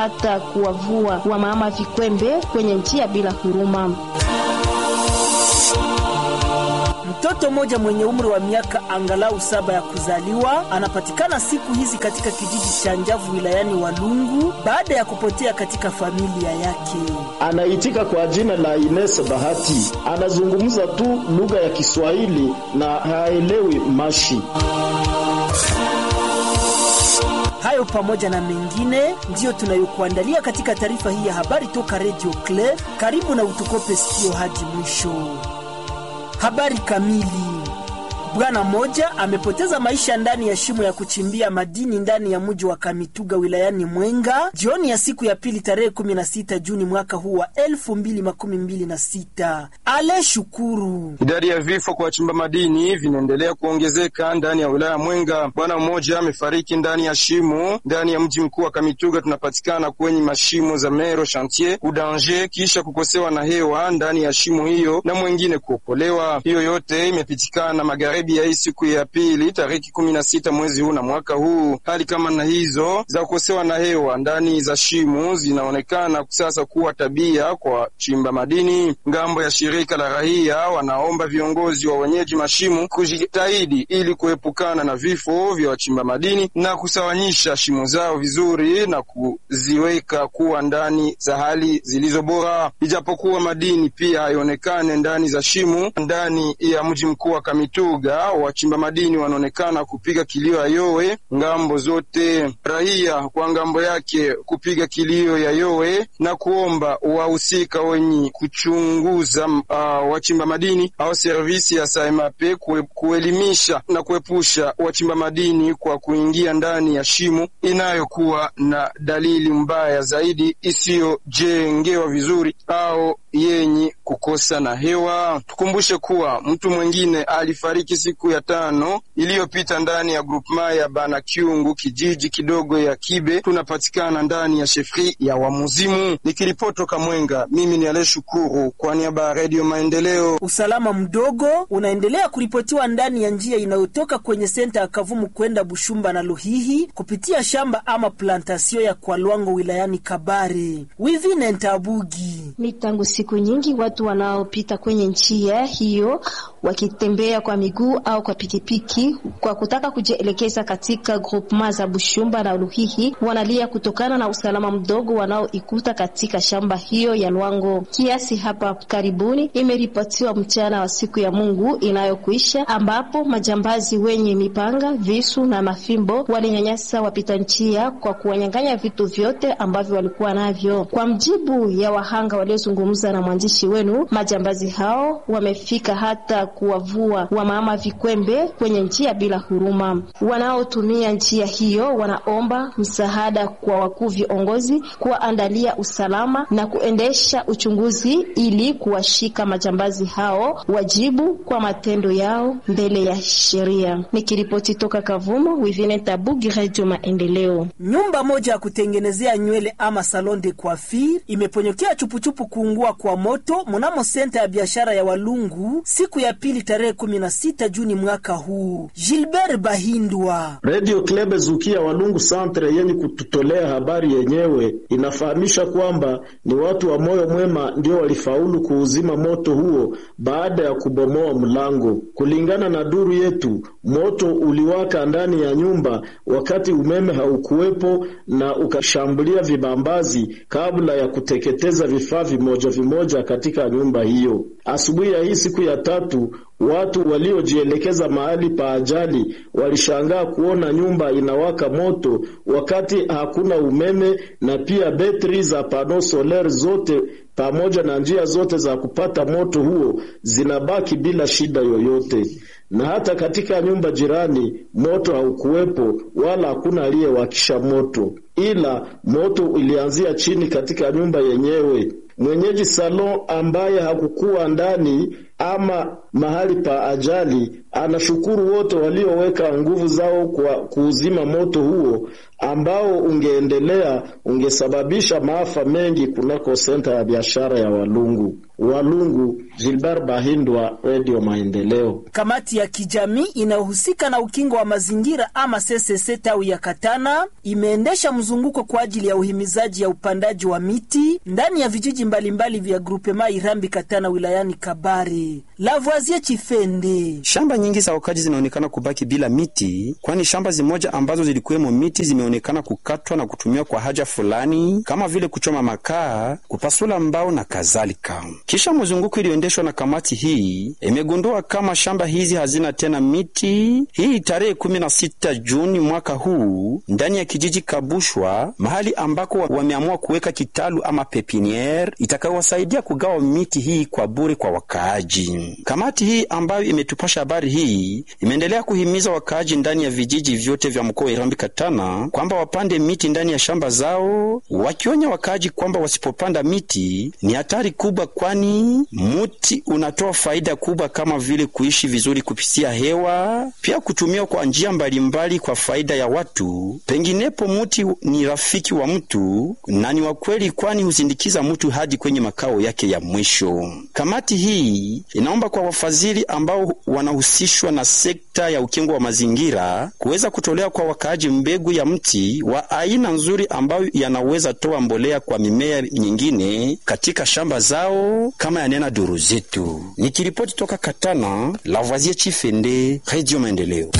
hata kuwavua wamama vikwembe kwenye njia bila huruma. Mtoto mmoja mwenye umri wa miaka angalau saba ya kuzaliwa anapatikana siku hizi katika kijiji cha Njavu wilayani Walungu baada ya kupotea katika familia yake. Anaitika kwa jina la Ines Bahati, anazungumza tu lugha ya Kiswahili na haelewi mashi. Hayo pamoja na mengine ndiyo tunayokuandalia katika taarifa hii ya habari toka Radio Claire. Karibu na utukope sikio hadi mwisho. Habari kamili. Bwana mmoja amepoteza maisha ndani ya shimo ya kuchimbia madini ndani ya mji wa Kamituga wilayani Mwenga jioni ya siku ya pili tarehe 16 Juni mwaka huu wa 2026. Ale Shukuru. Idadi ya vifo kwa wachimba madini vinaendelea kuongezeka ndani ya wilaya Mwenga. Bwana mmoja amefariki ndani ya shimo ndani ya mji mkuu wa Kamituga, tunapatikana kwenye mashimo za Mero Chantier Udanger, kisha kukosewa na hewa ndani ya shimo hiyo na mwengine kuokolewa. Hiyo yote imepitikana magari ya hii siku ya pili tariki kumi na sita mwezi huu na mwaka huu. Hali kama na hizo za kukosewa na hewa ndani za shimo zinaonekana sasa kuwa tabia kwa chimba madini. Ngambo ya shirika la raia wanaomba viongozi wa wenyeji mashimo kujitahidi ili kuepukana na vifo vya wachimba madini na kusawanyisha shimo zao vizuri na kuziweka kuwa ndani za hali zilizo bora, ijapokuwa madini pia haionekane ndani za shimo ndani ya mji mkuu wa Kamituga wachimba madini wanaonekana kupiga kilio ya yowe ngambo zote, raia kwa ngambo yake kupiga kilio ya yowe na kuomba wahusika wenye kuchunguza uh, wachimba madini au servisi ya Saimape kue, kuelimisha na kuepusha wachimba madini kwa kuingia ndani ya shimo inayokuwa na dalili mbaya zaidi isiyojengewa vizuri au yenye kukosa na hewa. Tukumbushe kuwa mtu mwingine alifariki siku ya tano iliyopita ndani ya grupema ya Banakyungu, kijiji kidogo ya Kibe, tunapatikana ndani ya shefri ya Wamuzimu. Nikiripotoka Mwenga, mimi ni Ale Shukuru kwa niaba ya Redio Maendeleo. Usalama mdogo unaendelea kuripotiwa ndani ya njia inayotoka kwenye senta ya Kavumu kwenda Bushumba na Luhihi kupitia shamba ama plantasio ya Kwalwango wilayani Kabare. Wivine Ntabugi ni tangu siku nyingi watu wanaopita kwenye njia hiyo wakitembea kwa miguu au kwa pikipiki kwa kutaka kujielekeza katika groupema za Bushumba na Luhihi wanalia kutokana na usalama mdogo wanaoikuta katika shamba hiyo ya Lwango. Kiasi hapa karibuni imeripotiwa mchana wa siku ya Mungu inayokuisha, ambapo majambazi wenye mipanga, visu na mafimbo walinyanyasa wapita njia kwa kuwanyang'anya vitu vyote ambavyo walikuwa navyo. Kwa mjibu ya wahanga waliozungumza na mwandishi wenu, majambazi hao wamefika hata kuwavua wamama vikwembe kwenye njia bila huruma. Wanaotumia njia hiyo wanaomba msaada kwa wakuu viongozi kuwaandalia usalama na kuendesha uchunguzi ili kuwashika majambazi hao wajibu kwa matendo yao mbele ya sheria. Nikiripoti toka Kavumo, Wivine Tabugi, Radio Maendeleo. Nyumba moja ya kutengenezea nywele ama salon de coiffure imeponyokea chupuchupu kuungua kwa moto mnamo senta ya biashara ya Walungu siku ya pili tarehe 16 Juni mwaka huu. Gilbert Bahindwa, Radio Klebe Zukia Walungu Centre yenye kututolea habari yenyewe inafahamisha kwamba ni watu wa moyo mwema ndio walifaulu kuuzima moto huo baada ya kubomoa mlango. Kulingana na duru yetu, moto uliwaka ndani ya nyumba wakati umeme haukuwepo na ukashambulia vibambazi kabla ya kuteketeza vifaa vimoja vimoja katika nyumba hiyo. Asubuhi ya hii siku ya tatu watu waliojielekeza mahali pa ajali walishangaa kuona nyumba inawaka moto wakati hakuna umeme, na pia betri za pano solar zote pamoja na njia zote za kupata moto huo zinabaki bila shida yoyote. Na hata katika nyumba jirani moto haukuwepo wala hakuna aliyewakisha moto, ila moto ulianzia chini katika nyumba yenyewe. Mwenyeji salon ambaye hakukuwa ndani ama mahali pa ajali, anashukuru wote walioweka nguvu zao kwa kuuzima moto huo ambao ungeendelea ungesababisha maafa mengi kunako senta ya biashara ya Walungu. Walungu, Gilbert Bahindwa, Radio Maendeleo. Kamati ya kijamii inayohusika na ukingo wa mazingira ama CCC tawi ya Katana imeendesha mzunguko kwa ajili ya uhimizaji ya upandaji wa miti ndani ya vijiji mbalimbali vya grupema Irambi Katana wilayani Kabare. Lavoisier Chifende. Shamba nyingi za wakaji zinaonekana kubaki bila miti, kwani shamba zimoja ambazo zilikuwemo miti zimeonekana kukatwa na kutumiwa kwa haja fulani kama vile kuchoma makaa, kupasula mbao na kadhalika. Kisha mzunguko iliyoendeshwa na kamati hii imegundua kama shamba hizi hazina tena miti. Hii tarehe 16 Juni mwaka huu ndani ya kijiji Kabushwa, mahali ambako wameamua kuweka kitalu ama pepiniere itakayowasaidia kugawa miti hii kwa bure kwa wakaaji. Kamati hii ambayo imetupasha habari hii imeendelea kuhimiza wakaaji ndani ya vijiji vyote vya mkoa wa Irambi Katana kwamba wapande miti ndani ya shamba zao, wakionya wakaaji kwamba wasipopanda miti ni hatari kubwa, kwani muti unatoa faida kubwa kama vile kuishi vizuri kupitia hewa, pia kutumiwa kwa njia mbalimbali kwa faida ya watu. Penginepo muti ni rafiki wa mtu na ni wa kweli, kwani husindikiza mtu hadi kwenye makao yake ya mwisho. Kamati hii inaomba kwa wafadhili ambao wanahusishwa na sekta ya ukingo wa mazingira kuweza kutolea kwa wakaaji mbegu ya mti wa aina nzuri ambayo yanaweza toa mbolea kwa mimea nyingine katika shamba zao kama yanena duru zetu. Nikiripoti toka Katana, Lavoisier Chifende, Radio Maendeleo.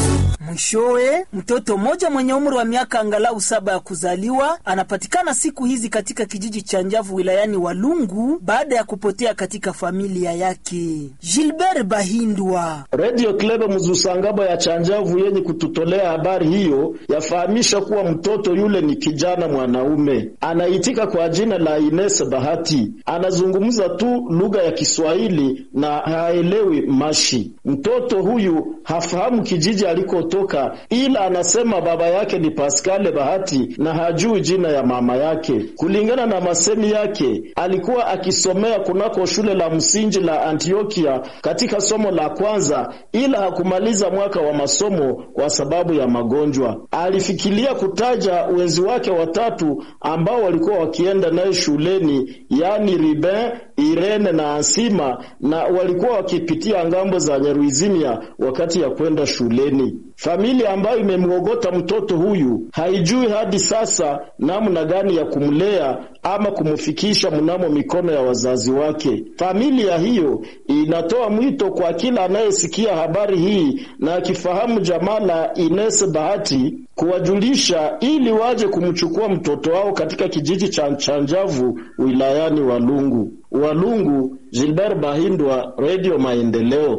Mwishowe, mtoto mmoja mwenye umri wa miaka angalau saba ya kuzaliwa anapatikana siku hizi katika kijiji cha Njavu wilayani Walungu baada ya kupotea katika familia yake. Gilbert Bahindwa, Radio Club Mzusangabo ya Chanjavu yenye kututolea habari hiyo yafahamisha kuwa mtoto yule ni kijana mwanaume anaitika kwa jina la Ines Bahati, anazungumza tu lugha ya Kiswahili na haelewi mashi. Mtoto huyu hafahamu kijiji alikotoka, ila anasema baba yake ni Pascal Bahati na hajui jina ya mama yake. Kulingana na masemi yake, alikuwa akisomea kunako shule la msingi la Antiokia katika somo la kwanza, ila hakumaliza mwaka wa masomo kwa sababu ya magonjwa. Alifikiria kutaja wenzi wake watatu ambao walikuwa wakienda naye shuleni, yaani Ruben, Irene na Ansima, na walikuwa wakipitia ngambo za Nyaruizimia wakati ya kwenda shuleni. Familia ambayo imemwogota mtoto huyu haijui hadi sasa namna gani ya kumlea ama kumfikisha mnamo mikono ya wazazi wake. Familia hiyo inatoa mwito kwa kila anayesikia habari hii na akifahamu jamaa la Ines Bahati kuwajulisha ili waje kumchukua mtoto wao katika kijiji cha Chanjavu wilayani Walungu. Walungu, Gilbert Bahindwa, Radio Maendeleo.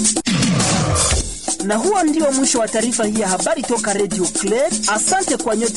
na huo ndio mwisho wa taarifa hii ya habari toka Radio Clay. Asante kwa nyote